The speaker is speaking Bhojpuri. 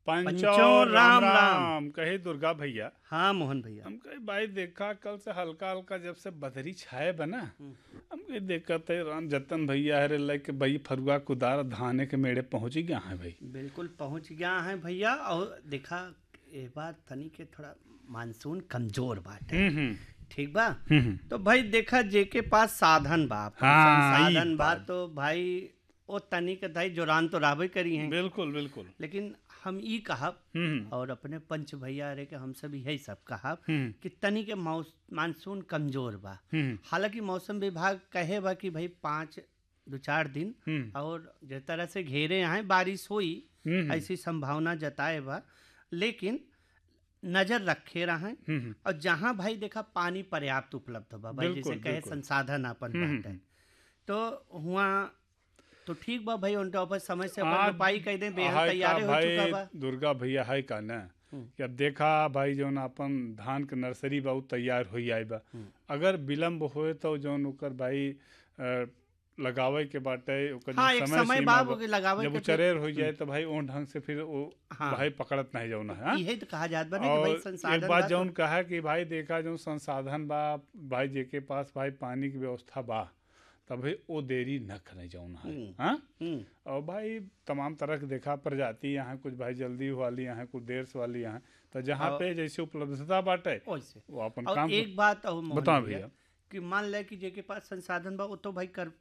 पंचो राम राम कहे दुर्गा भैया हाँ मोहन भैया हम कहे भाई देखा कल से हल्का हल्का जब से बदरी छाए बना हम कहे देखत है राम जतन भैया हरे लेके भाई फरुआ कुदार धाने के मेड़े पहुंच गया है भाई बिल्कुल पहुंच गया है भैया और देखा ये बात तनी के थोड़ा मानसून कमजोर बात है हम्म हम्म ठीक बा हम्म तो भाई देखा जेके पास साधन बा अपन हाँ, ई संसाधन बा बात। तो भाई ओ तनी के दाई जोरान तो रहबे करी हैं बिल्कुल बिल्कुल लेकिन हम ई कहब हम्म और अपने पंच भैया रे के हम सब यही सब कहब हम्म कि तनी के मौस मानसून कमजोर बा हम्म हालांकि मौसम विभाग कहे बा कि भाई पाँच दो चार दिन हम्म और जिस तरह से घेरे हैं बारिश हुई हम्म ऐसी संभावना जताए बा लेकिन नजर रखे रहे हम्म और जहाँ भाई देखा पानी पर्याप्त उपलब्ध बा भाई बिल्कुल, जैसे कहे बिल्कुल। संसाधन अपन हम्म, बाटे तो हुआ तो ठीक बा भाई उनका ऊपर समय से आज अपन रोपाई कह दे बेहद हाय का तैयार हो चुका भाई बा दुर्गा भैया है का ना हम्म। कि अब देखा भाई जौन अपन धान के नर्सरी बा उ तैयार हो आई बा हम्म। अगर विलम्ब होए तो जौन ओकर भाई अ, लगावे के बाटे ओकर हाँ जौन एक समय समय सीमा बाद बा, ओके लगावे जब के वो चरेर हो जाए तो भाई उन ढंग से फिर वो हाँ। भाई पकड़त नहीं जौन है हाँ? यही तो कहा जात बा ना कि भाई और संसाधन एक बा बात तो- जौन कहा कि भाई देखा जो संसाधन बा भाई जेके पास भाई पानी की व्यवस्था बा तभी वो देरी न करे जौन है हम्म। हाँ हम्म, और भाई तमाम तरह के देखा प्रजाति यहाँ कुछ भाई जल्दी वाली यहाँ कुछ देर से वाली यहाँ तो जहाँ और- पे जैसे उपलब्धता बाटे वैसे वो अपन और काम एक बात और मोहन बताओ भैया भैया कि मान ले कि जेके पास संसाधन बा वो तो भाई कर